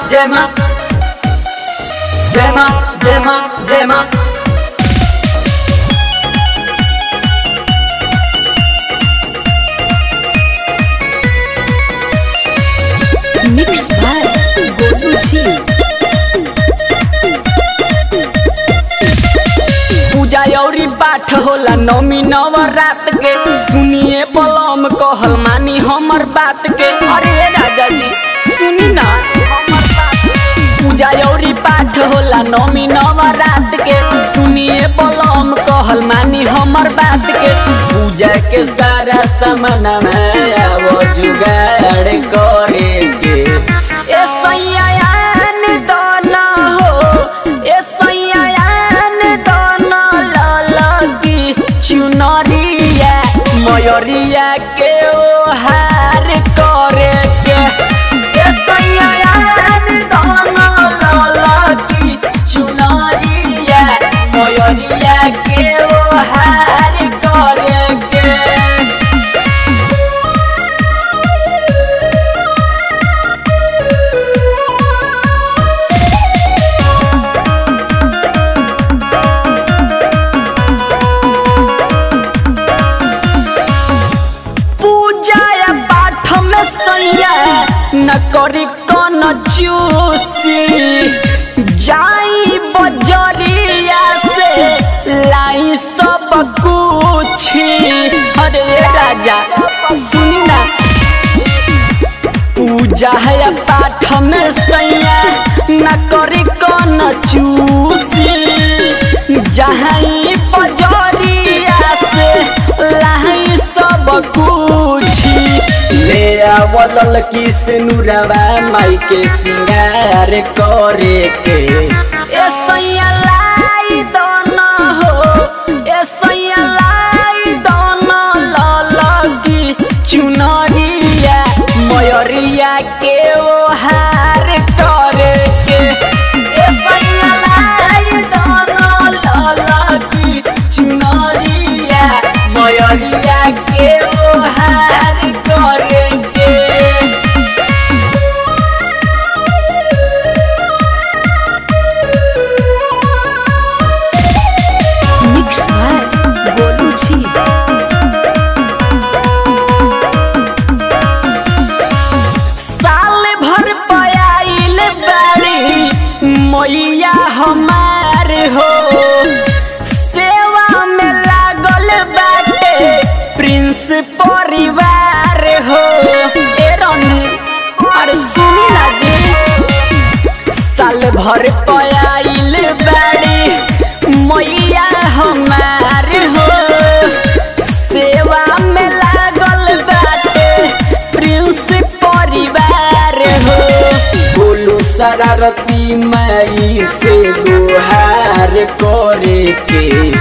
जय माँ जय माँ जय माँ जय माँ मिक्स बाय गोलू जी पूजा औरी पाठ होला नौमी नवरात के सुनिए बलम कहल मानी हमर बात के अरे राजा जी सुनी ना हमर बात। पूजा औरी पाठ होला नौमी नवरात के सुनिए बलम कहल मानी हमर बात के पूजा के सारा सामान आवो जुगाड़ करे के ए सैयान दोना हो ए सैयान दोना ललकी चुनरिया मयरिया के ओहार करे के ए सैयान दोना ललकी चुनरिया मयरिया के ओहार करे के पूजा या पाठ में सैया न करी कन चूसी जाई बजरिया से लाई सब कुछ अरे राजा सुनी ना पूजा है पाठ में सैया न करी कन चूसी जहाँ बजरिया से लाई सब कुछ ले आवल की सिनुरवा माई के सिंगार करे के ए सैया लाई दोना हो ए सैया लाई दोना ललकी चुनरिया मयरिया के ओहार करे के ए सैया लाई दोना ललकी चुनरिया मयरिया के ओहार करे के मिक्स बाय गोलू जी साल भर पयाइल बाड़ी मैया हमार हो सेवा में लागल बाटे प्रिंस परिवार हो ए रंधी अरे सुनी ना जी साल भर पयाइल बाड़ी मैया हमार हो सेवा में लागल बाटे प्रिंस परिवार हो बोलू शरारती माई से गुहार करे के